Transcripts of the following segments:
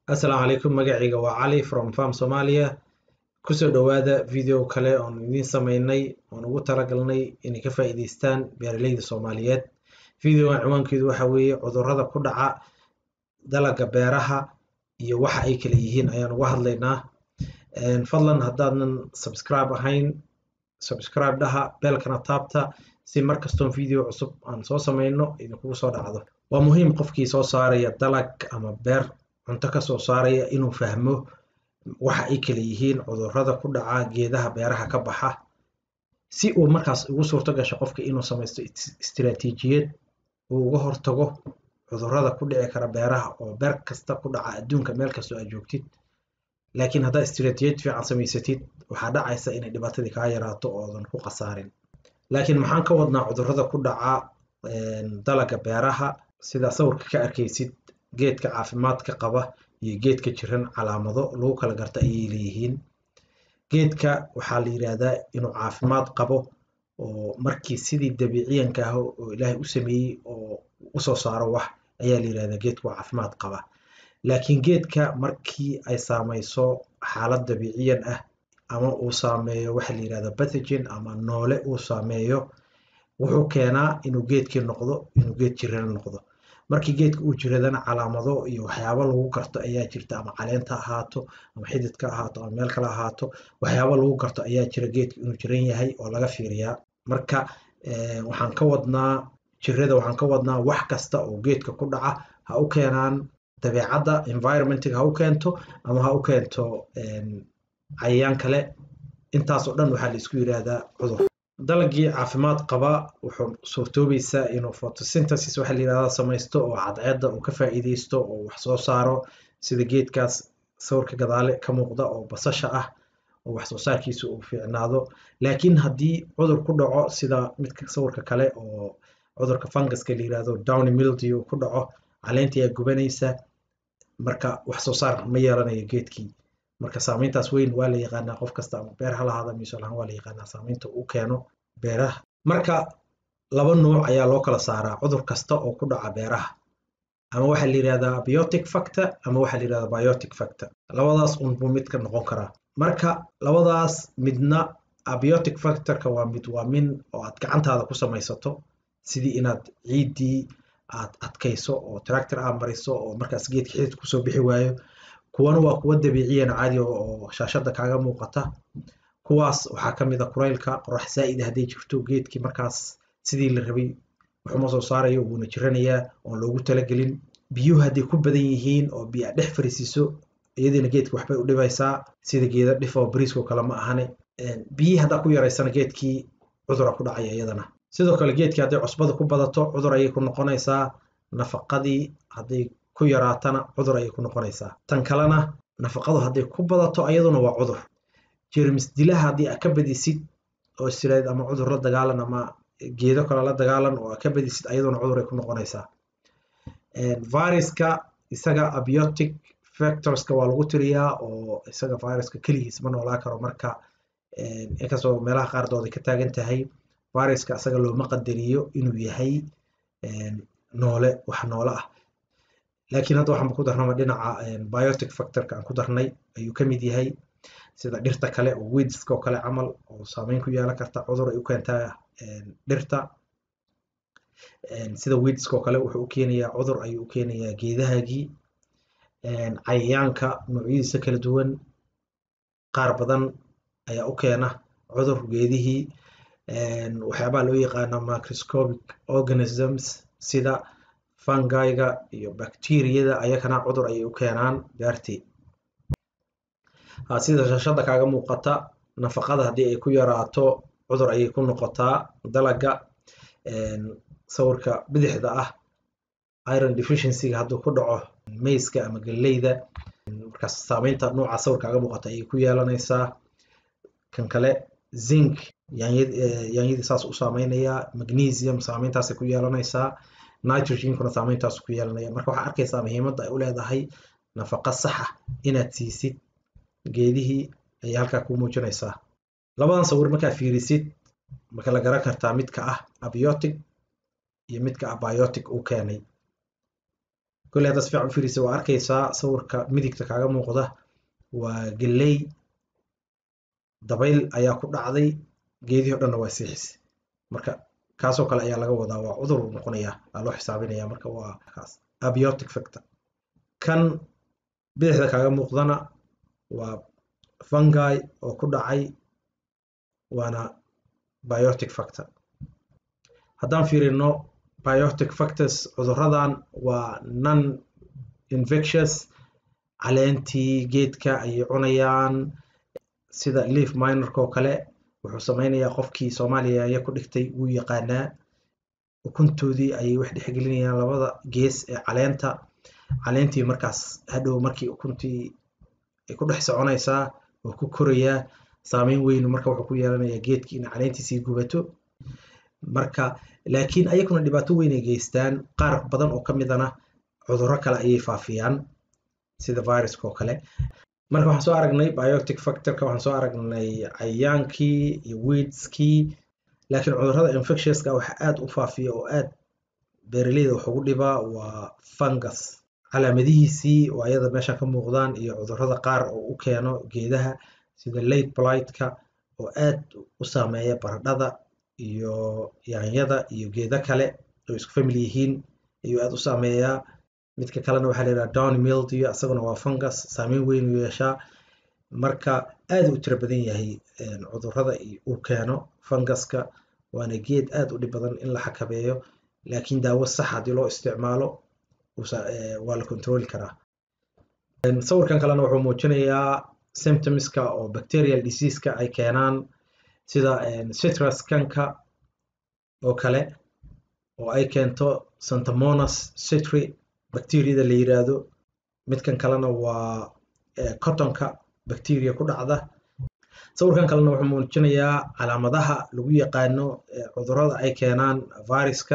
Assalaamu calaykum magacayga waa Cali from Farm Somalia kusoo dhawaada video kale oon idiin sameynay oon ugu talagalnay inay ka faa'iidaystaan beeraleyda Soomaaliyeed videogan ciwaankeedu waxa weeye cudurrada ku dhaca dalagga beeraha iyo waxa ay kala yihiin ayaan uga hadlaynaa fadlan haddaadan subscribe ahayn subscribe dhaha beelkana taabta si mar kastoon video cusub aan soo sameyno idinkugu soo dhacdo waa muhiim qofkii soo saaraya dalag ama beer cunto ka soo saaraya inuu fahmo waxa ay kala yihiin cudurrada ku dhaca geedaha beeraha ka baxa si uu markaas ugu suurto gasho qofka inuu samaysto istiraatiijiyad uu uga hortago cudurrada ku dhici kara beeraha oo beer kasta ku dhaca adduunka meel kastoo aad joogtid laakiin haddaad istiraatiijiyad fiican samaysatid waxaa dhacaysa inay dhibaatadii kaa yaraato oodan ku khasaarin laakiin maxaan ka wadnaa cudurrada ku dhaca dalagga beeraha sida sawirka ka arkaysid geedka caafimaadka qaba iyo geedka jiran calaamado lagu kala garta ayay leeyihiin geedka waxaa la yidhaahdaa inuu caafimaad qabo oo markii sidii dabiiciyanka ah oo ilaahay u sameeyey oo usoo saaro wax ayaa la yidhahdaa geedka waa caafimaad qaba laakiin geedka markii ay saamayso xaalad dabiiciyan ah ama uu saameeyo waxa la yidhahda pathogen ama noole uu saameeyo wuxuu keenaa inuu geedkii noqdo inuu geed jiran noqdo markii geedka uu jiradana calaamado iyo waxyaabo lagu garto ayaa jirta ama caleenta ahaato ama xididka ahaato ama meel kale ahaato waxyaabo lagu garto ayaa jira geedka inuu jiran yahay oo laga fiiriyaa marka waxaan ka wadnaa jirada waxaan ka wadnaa wax kasta oo geedka ku dhaca ha u keenaan dabeecadda environmentiga ha u keento ama ha u keento cayayaan kale intaasoo dhan waxaa la isku yidhaahdaa cudur dalagii caafimaad qaba wuxuu suurtoobaysaa inuu photosynthesis waxa la yidhahdaa samaysto oo cadceedda uu ka faa'iidaysto oo wax soo saaro sida geedkaas sawirka gadaale ka muuqda oo basasha ah oo wax soo saarkiisa uu fiicnaado laakiin haddii cudur ku dhaco sida midka sawirka kale oo cudurka funguska la yidhahdo downy mildew ku dhaco caleenta ayaa gubanaysa marka wax soo saar ma yeelanayo geedkii marka saameyntaas weyn waa la yaqaanaa qof kasta ama beer ha lahaada miso lahaan waa la yaqaanaa saameynta uu keeno beeraha marka laba nuuc ayaa loo kala saaraa cudur kasta oo ku dhaca beeraha ama waxaa la yidhahdaa abiotic factor ama waxaa la yidhahdaa biotic factor labadaas un buu mid ka noqon karaa marka labadaas midna abiotic factorka waa mid waa min oo aad gacantaada ku samaysato sidii inaad ciiddii aad adkayso oo tractor aad mariso oo markaas geedka xidid kusoo bixi waayo kuwana waa kuwa dabiiciyan caadi oo shaashada kaaga muuqata kuwaas waxaa ka mid a kulaylka qorax zaa'id hadday jirto geedkii markaas sidii la rabay wuxuma soo saarayo wuuna jiranayaa oon loogu talagelin biyuhu hadday ku badan yihiin oo biyo aad dhex fariisiiso iyadiina geedki waxbay u dhibaysaa sida geeda dhif oo bariiskoo kale ma ahane biyihii haddaa ku yaraysana geedkii cudura ku dhacaya iyadana sidoo kale geedkii hadday cusbada ku badato cudur ayay ku noqonaysaa nafaqadii hadday ku yaraatana cudur ayay ku noqonaysaa tan kalena nafaqadu hadday ku badato ayaduna waa cudur jermis dilaha haddii aad ka badisid oo istiraad ama cudur la dagaalan ama geedo kale la dagaalan oo aad ka badisid ayaduna cudur ay ku noqonaysaa viruska isaga abiotic factorska waa lagu tiriyaa oo isaga viruska keligiis ma noolaa karo marka inkastoo meelaha qaardooda ka taagan tahay viruska isaga looma qadariyo inuu yahay noole wax noole ah laakiin hadda waxaan ku darnaba dhinaca biotic factorka aan ku darnay ayuu ka mid yahay sida dhirta kale oo weedska oo kale camal oo saameyn ku yeelan karta cudur ay u keentaa dhirta sida weedska oo kale wuxuu u keenayaa cudur ayuu u keenayaa geedahaagii cayayaanka noocyadiisa kala duwan qaar badan ayaa u keena cudur geedihii waxyaabaha loo yaqaana microscopic organisms sida fungiga iyo bacteriyada ayakana cudur ayay u keenaan beertii sida shashada kaaga muuqata nafaqada haddii ay ku yaraato cudur ayay ku noqotaa dalagga sawirka bidixda ah iron deficiencyga hadduu ku dhaco mayska ama galleyda markaas saameynta nooca sawir kaaga muuqata ayay ku yeelanaysaa kan kale zinc yaanyadii saas u saameynayaa magnesium saameyntaasay ku yeelanaysaa nitrogenkuna saameyntaas ku yeelanaya marka waxaa arkaysaa muhiimadda ay u leedahay nafaqa saxa inaad siisid geedihii ayay halkaa ku muujinaysaa labadan sawir markaa fiirisid marka la garan kartaa midka ah abiotic iyo midka ah biotic uu keenay kolley haddaad si fiican u fiirisa waa arkaysaa sawirka midigta kaaga muuqda waa galley dabayl ayaa ku dhacday geedihii o dhanna waa siixisay marka kaasoo kale ayaa laga wadaa waa cudur uu noqonayaa aa loo xisaabinaya marka waa kaas abiotic factor kan bidixda kaaga muuqdana waa fungi oo ku dhacay waana biotic factor haddaan fiirino biotic factors cuduradan waa non infectious caleentii geedka ayay cunayaan sida leaf minorka oo kale wuxuu sameynayaa qofkii soomaaliya aya ku dhigtay wuu yaqaanaa ukuntoodii ayay wax dhexgelinayaan labada gees ee caleenta caleentii markaas hadhow markii ukuntii ay ku dhex soconaysaa oo ku korayaa saameyn weyn marka wuxuu ku yeelanayaa geedkii in caleentiisii gubato marka laakiin ayaguna dhibaato weyn ay geystaan qaar badan oo ka midana cudurro kale ayay faafiyaan sida viruska oo kale marka waxaan soo aragnay biotic factorka waxaan soo aragnay cayayaankii iyo weedskii laakiin cudurrada infectiouska waxa aad u faafiya oo aad beeraleyda wax ugu dhibaa waa fungus calaamadihiisii oo ayada meeshan ka muuqdaan iyo cudurrada qaar oo u keeno geedaha sida late blightka oo aad u saameeya baradhada iyo yaanyada iyo geedo kale oo isku family yihiin ayuu aad u saameeyaa midka kalena waxaa la yidhaha down mildew isaguna waa fungus saameyn weyn u yeeshaa marka aad u tiro badan yahay cudurrada uu keeno funguska waana geed aad u dhib badan in la xakameeyo laakiin daawo sax haddii loo isticmaalo waa la controli karaa sawirkan kalena wuxuu muujinayaa symptomska oo bacterial diseaseska ay keenaan sida citrus kanka oo kale oo ay keento santamonas citry bacteriada la yiraahdo midkan kalena waa cottonka bacteria ku dhacda sawirkan kalena wuxuu muujinayaa calaamadaha lagu yaqaano cudurrada ay keenaan viruska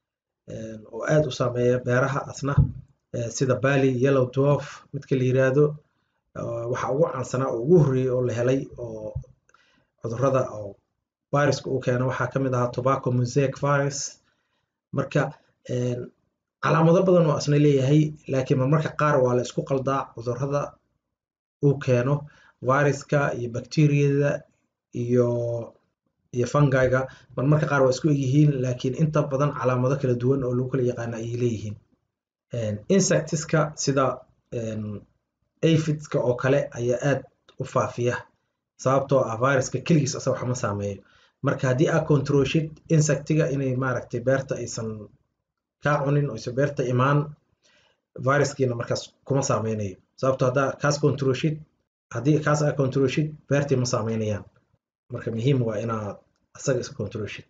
oo aad u saameeya beeraha asna sida bally yellow dwarf midka la yiraahdo waxa ugu caansanaa oo ugu horreeyey oo la helay oo cudurrada oo viruska uu keeno waxaa ka mid ahaa tobacco mosaic virus marka calaamado badan oo asna leeyahay laakiin marmarka qaar waa la isku qaldaa cudurrada uu keeno viruska iyo bacteriyada iyo iyo fungiga marmarka qaar waa isku egyihiin laakiin inta badan calaamado kala duwan oo lagu kala yaqaano ayay leeyihiin insectiska sida aphidska oo kale ayaa aad u faafiya sababtoo ah viruska keligiis asaga waxma saameeyo marka haddii aad controlshid insectiga inay maaragtay beerta aysan kaa cunin oysan beerta imaan viruskiina markaas kuma saameynayo sababto haddaa kaas controlshid haddii kaas aad controlshid beertii ma saameynayaan marka muhiim waa inaad asaga iska controlshid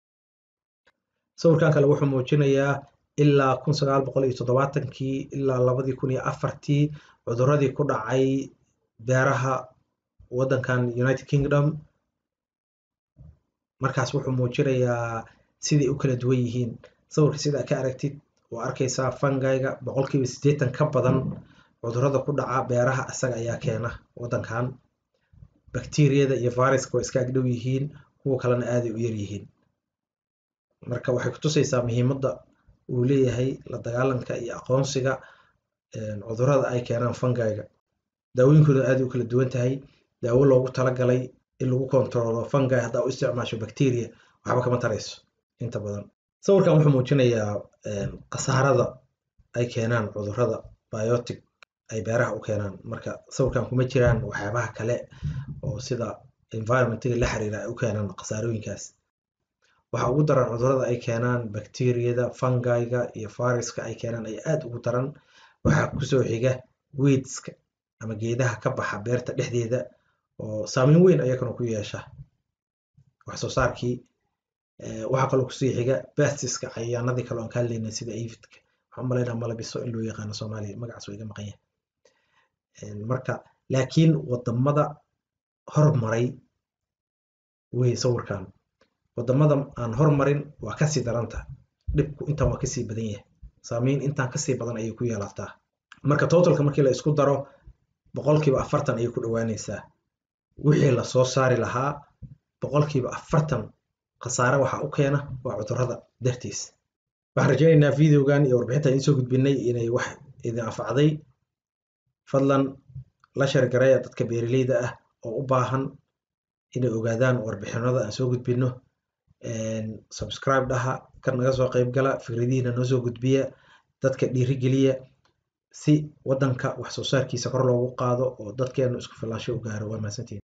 sawirkan kale wuxuu muujinayaa ilaa kun sagaal boqol iyo toddobaatankii ilaa labadii kun iyo afartii cudurradii ku dhacay beeraha waddankan united kingdom markaas wuxuu muujinayaa siday u kala duwan yihiin sawirka sida ka aragtid waa arkaysaa fungiga boqolkiiba siddeetan ka badan cudurrada ku dhaca beeraha isaga ayaa keena waddankan bacteriyada iyo viruska waa iska agdhow yihiin kuwa kalena aaday u yar yihiin marka waxay kutusaysaa muhiimadda uu leeyahay la dagaalanka iyo aqoonsiga cudurrada ay keenaan fungiga daawooyinkooda aaday u kala duwan tahay daawo loogu talagalay in lagu kontrolo fungi haddaa u isticmaasho bacteria waxba kama tarayso inta badan sawirkan wuxuu muujinayaa khasaarada ay keenaan cudurrada biotic ay beeraha u keenaan marka sawirkan kuma jiraan waxyaabaha kale oo sida environmentiga la xiriira ay u keenaan khasaarooyinkaas waxa ugu daran cudurrada ay keenaan bacteriyada fungiga iyo viruska ay keenaan ay aad ugu daran waxaa kusoo xiga weedska ama geedaha ka baxa beerta dhexdeeda oo saameyn weyn ayakana ku yeesha wax soo saarkii waxaa kaloo kusii xiga bastiska cayayaanadii kale oan ka hadlaynay sida avidka waxaan umalaynaa malabiso in loo yaqaano soomaaliya magacaas waa iga maqan yahay marka laakiin wadamada hormaray wey sawirkan wadamada aan hormarin waa kasii daranta dhibku intan waa kasii badan yahay saameyn intaan kasii badan ayay ku yeelataa marka totalka markii la isku daro boqolkiiba afartan ayay ku dhowaanaysaa wixii lasoo saari lahaa boqolkiiba afartan khasaare waxa u keena waa cudurrada dartiis waxaan rajaynaynaa videogan iyo warbixinta idiin soo gudbinay inay wax idin anfacday fadlan la sheergareeya dadka beeraleyda ah oo u baahan inay ogaadaan warbixinada aan soo gudbino subscribe dhaha kan naga soo qayb gala fikradihiina noo soo gudbiya dadka dhiirigeliya si waddanka wax soo saarkiisa kor loogu qaado oo dadkeenu isku filaansho u gaaro waa mahadsantiin